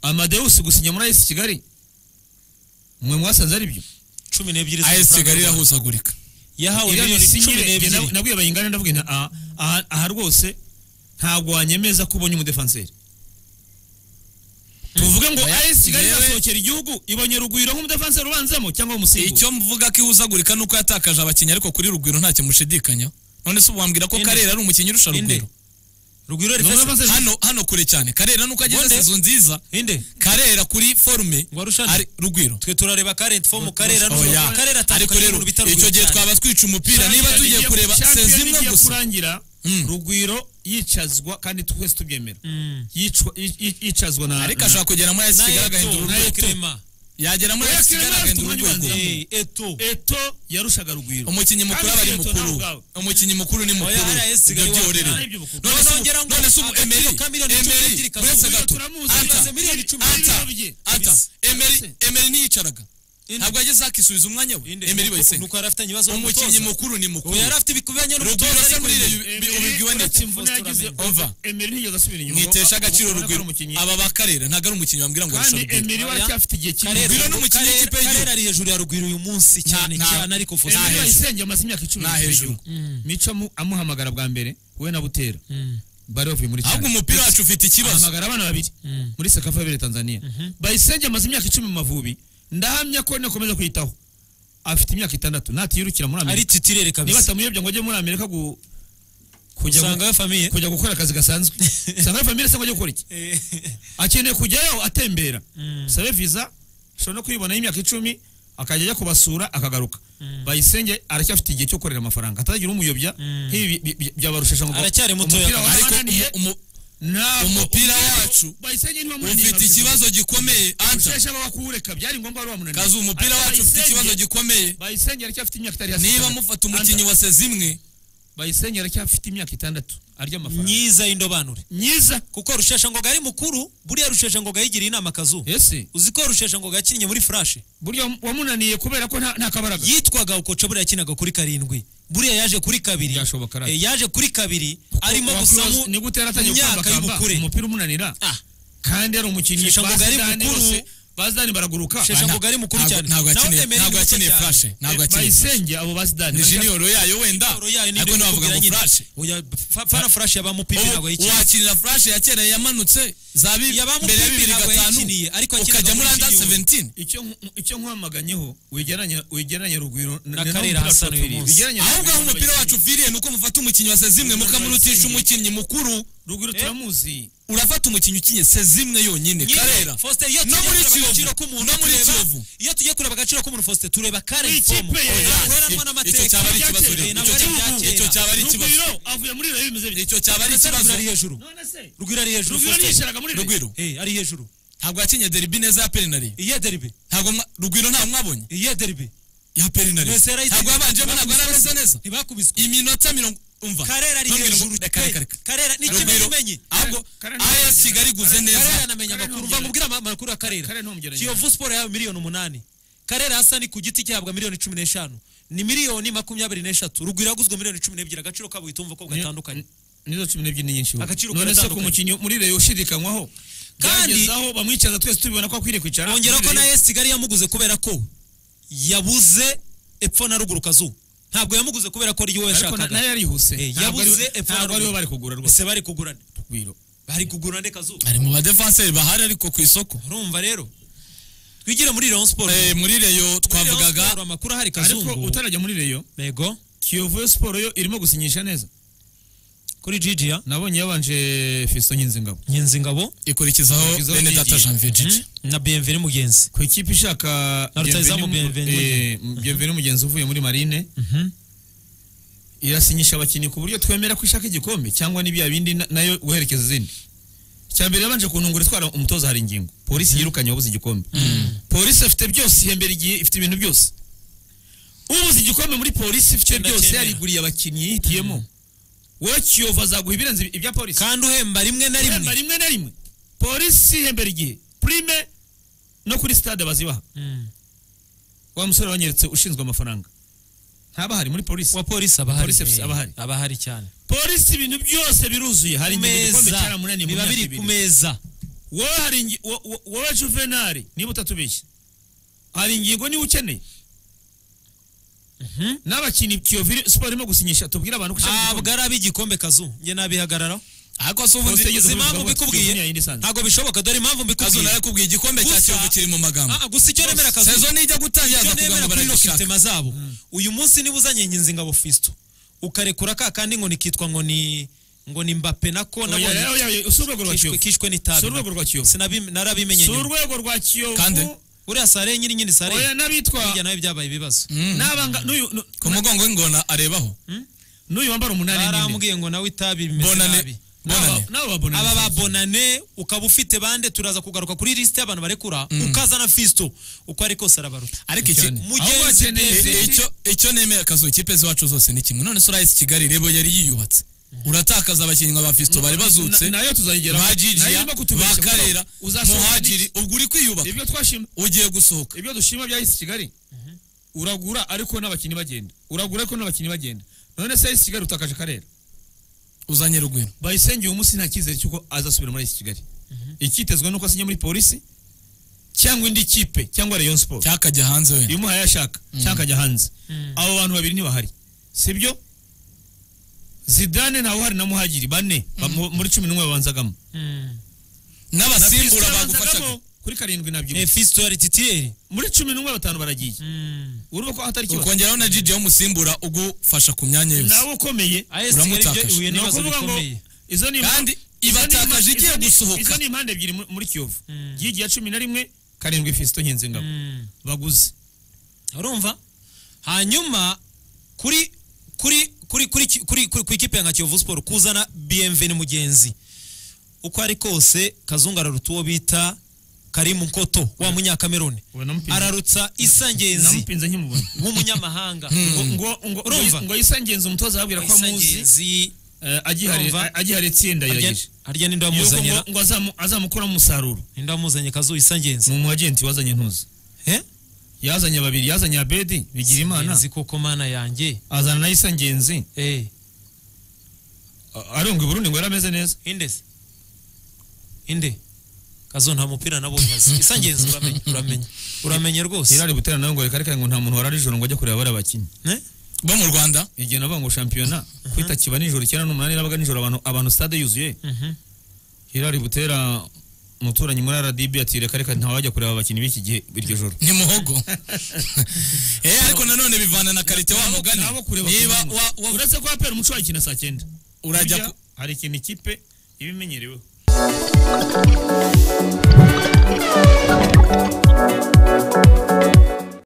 amadeus gusinya muri ayesi kigali mwe mwasanze ari byo cumi n'ebyiri ayesi kigali z'amafaranga irahuzagurika yahawe iriya miliyoni cumi misinyire n'ebyiri nabwo yabaye ingana ndavuga nti aha- aha- aha rwose ntabwo wanyemeza ko ubonye umudefanseri tuvuge ngo Oya, ayesi kigali yewe- izasohokera igihugu ibonye rugwiro nk'umudefanseri ubanzamo cyangwa umusimbura icyo mvuga ko ihuzagurika ni uko yatakaje abakinnyi ariko kuri rugwiro ntacyo mushidikanyaho none se ubu wambwira ko Inde. karera ari umukinnyi urusha Inde. rugwiro rugwiro Ni rifesi umudefanseri hano hano kure cyane karera nuko agize Monde. sezo nziza inde karera kuri forume Ngo arushane. ari rugwiro twe turareba karenti fomu karera Oya. n'ubu karera ariko atandukanye rero n'umuntu bita icyo rugwiro gihe cyane twaba twica umupira niba Shampiyona tugiye igiye- kureba Shampiyona sezi imwe igiye gusa kurangira Mm. rugwiro yicazwa kandi twese tubyemera Mm. Yicwa- yi- yi- yicazwa na ariko na- ashobora kugera muri ayesi na kigali eto agahindura na urwego ekrema yagera muri Oya, ayesi Clement kigali afite agahindura umwanya urwego ubanzamo. Eh, eto eto yarushaga rugwiro umukinnyi mukuru Kandi aba ari Eto nawe mukuru ubwawe. umukinnyi mukuru ni mukuru Oya, RS ibyo Kigali byorere wabaye iby'ubukuru. none se ubu- none se ubu emeri Agaciro ka miliyoni cumi emeri n'ebyiri kavuga uretse ngo gato turamuzi, anta yamaze miliyoni cumi anta n'ibiro bye. anta Bisa. emeri Bisa. emeri ntiyicaraga ntabwo yageze akisubiza umwanya we emeri bayisenga nuko yari afite ibibazo umukinnyi mukuru ni mukuru yari afite ibikubiyanye Rugwiro se muri iyo- Emery, bi- ubibwiwe uretse niki? imvune yagize, Ova. Emery ntiyigeze asubira inyuma mwitesha agaciro Ubona ko ari rugwiro umukinnyi. aba bakarera ntabwo ari umukinnyi wambwira ngo arusha kandi rugwiro Emery we aracyafite igihe kinini Karera- Rugwiro ni umukinnyi w'ikipe y'igihugu. karera ari hejuru ya rugwiro uyu munsi cyane nta- cyane ariko nta Emery hejuru. fositari bayisenge amaze imyaka icumi Nta mu hejuru. gihugu. mico amu- amuhamagara bwa mbere we na butera bari bavuye muri ahubwo cyane umupira wacu ufite ikibazo ahamagara abana babiri muri sekafabire tanzania bayisenge amaze imyaka icumi mu mavubi ndahamya ko nakomeza kwiyitaho afite imyaka itandatu natiyirukira muri ari amerika titirere niba kabisa atamuyobya ngo ajye muri amerika gu- kujya gu- usanga we famiye kujya gukora akazi gasanzwe usanga ari famire se ngo ajye gukora iki akeneye kujyayo atembera sabe visa ashobora no kuyibonaho imyaka icumi akajya ajya kubasura akagaruka bayisenge aracyafite igihe cyo gukorera amafaranga atagira umuyobya nk'ibi bi- bi- byabarushije ngo Aracyari mutoya umupira kandi. ariko warabananiye umu- ntabwo umupira umupira wacu bayisenge niba umu- munaniye ufite ikibazo gikomeye anta usheshe bakuwureka byari ngombwa wari wamunaniye kazi umupira Ariko wacu ufite Bayisenge- ikibazo gikomeye bayisenge aracyafite imyaka itari hasi niba itandatu. mufata umukinnyi wa sezi imwe bayisenge aracyafite imyaka itandatu arya amafaranga myiza y'indobanure myiza kuko rusheshangoga ari mukuru buriya rusheshangoga yigiriye inama akazu ese uzi ko rusheshangoga yakinnye muri furashe burya wamunaniye kubera ko nta nta kabaraga yitwaga ukoca buriya yakinaga kuri karindwi buriya yaje kuri kabiri Byashoboka radiyo. Eh, yaje kuri kabiri arimo gusa Wakuroza- ni gute yaratangiye myaka gukambakamba y'ubukure umupira umunanira Ah. kandi yari umukinnyi Sheshangoga ba ari Zidane mukuru. bose, ba Zidane baraguruka Sheshangoga ari mukuru Ntabwo- cyane ntabwo Naho yakeneye Emery ntabwo ni muto yakeneye cyane. furashe ntabwo yakeneye furashe bayisenge abo ba Zidane ni baracyafite- jiniyoro yayo wenda Siporo yayo ni ariko ibyo ntiwavuga kubwira ngo nyine. furashe Oya, fa- fana flash yabamupipi ntabwo Ubu yayikina wakinira furashe ya kera yamanutse za bi- Yabamupipi mbere ya bibiri ntabwo gatanu yakiniye, ariko yakinaga ukajya muri muri anda jiniyoro. 17 icyo nku- icyo nkwamaganyeho wegeranya wegeranya rugwiro Na Karera Hassan uyu munsi. ahubwo aho umupira wacu upfiriye ni uko mufata umukinnyi wa sezimwe mukamurutisha umukinnyi mukuru rugwiro turamuzi urafata umukinnyi ukinye sezimwe yonyine Nyine, karera Faustin, iyo No tugiye muri kureba Kiyovu. agaciro k'umuntu, No muri tureba- Kiyovu. iyo tugiye kureba agaciro k'umuntu Faustin, tureba Karen Iyi kipe Fomu. ya- Oya, guheranwa n'amateka. icyo cyaba ari ikibazo Ibyakeye, rero ntabwo Icyo ari cyaba- ibyakera. icyo cyaba ari ikibazo rugwiro avuye muri rero bimeze bityo icyo cyaba ari Ndetse ikibazo Rugwiro ari hejuru none se rugwiro ari hejuru rugwiro Faustin. yisharaga muri rero rugwiro Eh, ari hejuru ntabwo yakinye deribi neza ya perinari iye deribe ntabwo mwa- rugwiro nta mwabonye iye deribe ya perinari Mwese yarayitsinze. ntabwo yabanjemo ntabwo yarameze neza ntibakubiswe iminota mirongo umva karera ari Ntabwo hejuru mirongo- reka reka pe. reka karera ni kimwe Rugwiro, umenye ahubwo Karera AS ntiyamenye. Kigali iguze neza karera anamenya Karera amakuru ntumugereranya. mva mubwire ama- amakuru ya karera Karera ntumugereranya. kiyovu siporo yahawe miliyoni umunani karera hasani ku giti cyahabwa miliyoni cumi n'eshanu ni miliyoni makumyabiri n'eshatu rugwiro yaguzwe miliyoni cumi n'ebyiri agaciro kabo uhita wumva ko gatandukanye nizo cumi n'ebyiri ni nyinshi Agaciro none se ku karatandukanye. mukinnyi muri rero ushidikanywaho Kandi- byagezaho bamwicaza twese tubibona ko akwiriye kwicara bongera muri ko na Rayon. esi kigali yamuguze kubera ko yabuze epfo na ruguru kazu ntabwo yamuguze kubera ko ari we ariko na- nayo yashakaga yarihuse Eh, Ntabwo ari- yabuze epfo na ntabwo ari we ruguru. bari kugura rwose ese bari kugurana Rugwiro. bari kugurana kazu ari mu badefanseri bahari ariko ku isoko urumva rero twigire muri leon siporo Eh, muri reyo twavugaga twavugaga amakuru ahari ariko kazungu utarajya muri reyo yego kiyovu yo siporo yo irimo gusinyisha neza kuri gigi ya nabonye yabanje fiso nyinzingabo nyenzingabo ikurikizaho Ikurikizaho bene data Gigi. janvier gigi na bmv mugenzi ku ikipe ishaka Na rutahizamu Bienvenu- Bienvenu. eh, Bienvenu mugenzi uvuye muri marine irasinyisha abakinnyi ku buryo twemera ko ishaka igikombe cyangwa n'ibya bindi na- nayo guherekeza izindi cya mbere yabanje kuntungura itwara umutoza hari ingingo polisi yirukanye wabuze igikombe polisi afite byose ihembera igihe ifite ibintu byose ubuze igikombe muri polisi ifite Cyenda byose cyenda. yariguriye abakinnyi yihitiyemo wowe kiyovu azaguha ibirenze ibi- ibya polisi kandi uhemba rimwe na ihemba rimwe rimwe na rimwe polisi ihembera igihe prime no kuri stade bazibaha wa musore wanyeretse ushinzwe amafaranga ntaba hari muri polisi wa polisi aba ahari Polisi afite- aba ahari. aba ahari cyane polisi ibintu byose biruzuye hari ku ingingo igikombe cyaramunaniye mu biba myaka biri ibiri ku meza wowe hari ingi- wo- wo- wowe juvenali niba utatubeshye hari ingingo niba ukeneye n'abakinnyi kiyovu siporo irimo gusinyisha tubwire abantu ko ishaka ntabwo ari ab'igikombe kazu njye nabihagararaho ariko si ubu Kose nzi- yigeze uzi kubivuga impamvu gutya. mbikubwiye Junior yindi sanze. ntabwo bishoboka dore impamvu kazu mbikubwiye narakubwiye igikombe cya Gusa- kiyovu kiri mu magambo Ah, gusa icyo nemera kazu sezo nijya gutangira icyo akavuga nemera ngo kuri baragishaka rokitema zabo uyu munsi niba uzanye nyinzingabo fisto ukarekura ka kandi ngo nikitwa ngo ni ngo ni mbape nako nabonye si urwego rwa kishwe kiyovu kishwe si n'itabi urwego rwa kiyovu Sinabi- narabimenye si nyuma urwego rwa kiyovu Kande. uriya sare nyiri nyiri oya sare n'abitwa hirya nawe byabaye ibibazo n'abanga n'uyu nu- ku mugongo w'ingona arebaho n'uyu wambara umunani n'ine barambwiye ngo nawe itabi bimeze Bonane. nabi n'aba Bonane. n'aba babona aba ba bonane ukaba ufite bande turaza kugaruka kuri lisite y'abantu barekura ukazana fisto uko ari kose arabaruta ariko iki Cyane. Mugenzi Ahubwo akeneye pe- izindi- I- icyo icyo nemera akazu ikipe z'iwacu zose ni kimwe none se urayesi kigali rebo yari yiyubatse uratakaza abakinnyi nka ba fisto bari bazutse Na- nayo tuzayigera ba jijiya ba karera muhajiri muhajiri ubwo uri kwiyubaka ibyo twashima ugiye gusohoka ibyo dushima bya isi kigali uragura ariko n'abakinnyi bagenda uragura ariko n'abakinnyi bagenda none se isi kigali utakaje akarere uzanye rugwiro bayisenge uyu munsi nta cyizere cy'uko azasubira muri isi kigali icyitezwe nuko asinya muri polisi cyangwa indi kipe cyangwa rayon sport cyakajya hanze wenda imuhaye ashaka cyangwa akajya hanze abo bantu babiri ntibahari sibyo zidane ntawe uhari na muhagiri bane ba- mu- muri cumi n'umwe babanzagamo Na n'abasimbura Fiston bagufashaga yabanzagamo kuri karindwi nabyo Eh, fisto yari titiyeri muri cumi n'umwe batanu baragiye urumva ko hatari ikibazo ukongeraho na jiji w'umusimbura ugufasha ku myanya yose nawe ukomeye AS Kigali Uramutakaje. byo ihuye ni n'ibibazo ukuvuga ngo bikomeye izo ni Kandi izo ni- ibatakaje izo igiye ni- gusohoka. izo ni impande ebyiri mu- muri kiyovu yigiye cumi na rimwe karindwi fisito nkinzingabo baguze urumva hanyuma kuri kuri kuri kuri ki- kuri kuri ku ikipe ya nka kiyovu siporo kuzana bmveni mugenzi uko ari kose kazungu araruta uwo bita karimu nkoto wa munyakameruni Uwo namupinze. ararutsa isangenzi namupinze nkimubona w'umunyamahanga ngo ngo- ngo Urumva? ngo yisangenze umutoza ababwira ko amuzi isangenzi eh, agiharira- Urumva? agiharira itsinda harya yagije harya ninde yuko ngo wamuzanye ngo azamu- azamukuramo umusaruro ninde wamuzanye kazu isangenzi ni umu agenti wazanye ntuzi eh yazanye babiri yazanye abedi bigira imana nzi koko mana yanjye azana na yisangenzi eh a- aronga i burundi ngo yari ameze neza inde se inde kazo nta mupira nabonye azi isangenzi uramenye uramenye uramenye rwose irari butera nawe ngo reka reka ngo nta muntu warara ijoro ngo ajya kureba bariya bakinnyi Eh? bo mu rwanda igihe navuga ngo shampiyona kwita kiba nijoro icyenda n'umunani nabaga nijoro abantu abantu stade yuzuye Mhm. hirari butera umuturanyi muri rdb ati reka reka ntawajya kureba abakinnyi b'iki gihe iryo joro ni muhogo eh ariko nanone bivana na karite wa mugani Nabo kureba niba ku wa- manywa. wa- uretse ko apera umuco wayikina saa cyenda Urajya Burya ku- hari ikintu ikipe iba imenyereweho